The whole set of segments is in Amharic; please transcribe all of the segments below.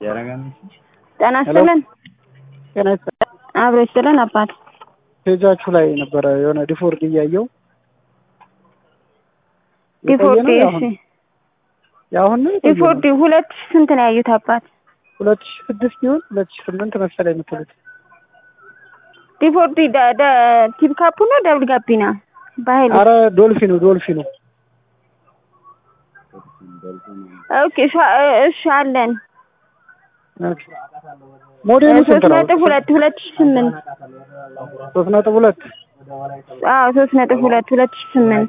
ጤና ይስጥልን። ጤና ይስጥልን። አብሮ ይስጥልን አባት ፔጃችሁ ላይ ነበረ የሆነ ዲፎርድ እያየው ዲፎርዲ እሺ የአሁን ነው የቆየ ነው? ዲፎርዲ ሁለት ሺህ ስንት ነው ያዩት አባት? ሁለት ሺህ ስድስት ይሁን ሁለት ሺህ ስምንት መሰለኝ የምትሉት ዲፎርዲ ደ ደ ቲፕ ካፑ ነው ደብል ጋቢና በኃይል አረ ዶልፊኑ ዶልፊኑ ኦኬ እሺ እሺ አለን ሞዴሉ ስንት ሶስት ነው? ነጥብ ሁለት ሁለት ሺህ ስምንት ሶስት ነጥብ ሁለት አዎ ሶስት ነጥብ ሁለት ሁለት ሺህ ስምንት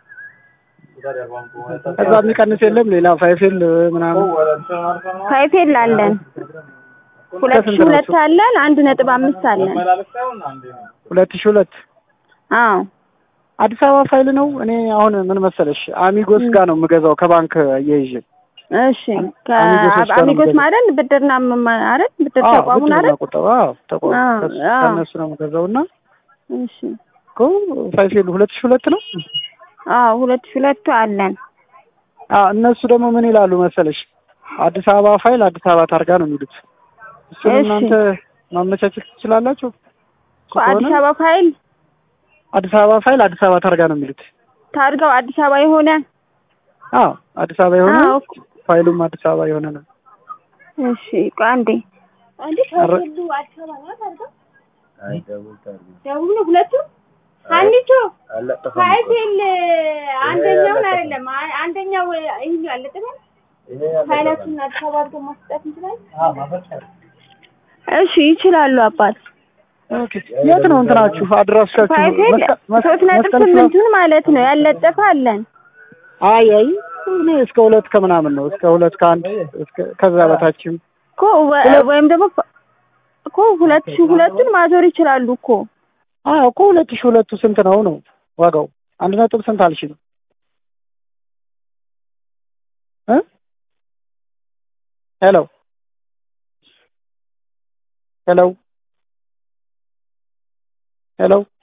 ከዛ የሚቀንስ የለም ሌላ ፋይፌል ምናምን ፋይፌል አለን ሁለት ሺህ ሁለት አለን አንድ ነጥብ አምስት አለን ሁለት ሺህ ሁለት አዎ አዲስ አበባ ፋይል ነው። እኔ አሁን ምን መሰለሽ አሚጎስ ጋር ነው የምገዛው ከባንክ እየይዤ እሺ ከአሚጎስ ማለት ብድርና ማለት ብድር ተቋሙን አይደል? ቁጠባ ተቋም አዎ፣ ከሱ- አዎ። ከእነሱ ነው የምገዛው እና እሺ እኮ ፋይፌል ሁለት ሺህ ሁለት ነው። አዎ ሁለት ሺህ ሁለቱ አለን አዎ እነሱ ደግሞ ምን ይላሉ መሰለሽ አዲስ አበባ ፋይል አዲስ አበባ ታርጋ ነው የሚሉት። እሱን እሺ። እናንተ ማመቻቸት ትችላላችሁ። እሱ አዲስ ከሆነ አበባ ፋይል አዲስ አበባ ፋይል አዲስ አበባ ታርጋ ነው የሚሉት። ታርጋው አዲስ አበባ የሆነ አዎ አዲስ አበባ የሆነ አዎ ፋይሉም አዲስ አበባ የሆነ ነው። እሺ ቆይ አንዴ አረ- ደቡብ ነው ሁለቱም አንዲቱ ፋይል አንደኛውን አይደለም አ- አንደኛው ይሄ ያለጠለ ፋይላችን አዲስ አበባ አድርገን ማስጠት እንችላለን። እሺ ይችላሉ አባት ኦኬ የት ነው እንትናችሁ አድራሻችሁ? ፋይል መስቀል- መስ- ሶስት ነጥብ መስቀል ፍላ- ስምንቱን ማለት ነው ያለጠፈ አለን አይ አይ እኔ እስከ ሁለት ከምናምን ነው እስከ ሁለት ከአንድ እስከ ከዛ በታችም እኮ ወ- ወይም ደግሞ ፋ- እኮ ሁለት ሺህ ሁለቱን ማዞር ይችላሉ እኮ አዎ እኮ ሁለት ሺህ ሁለቱ ስንት ነው ነው ዋጋው? አንድ ነጥብ ስንት አልሽኝ? እ ሄሎ ሄሎ ሄሎ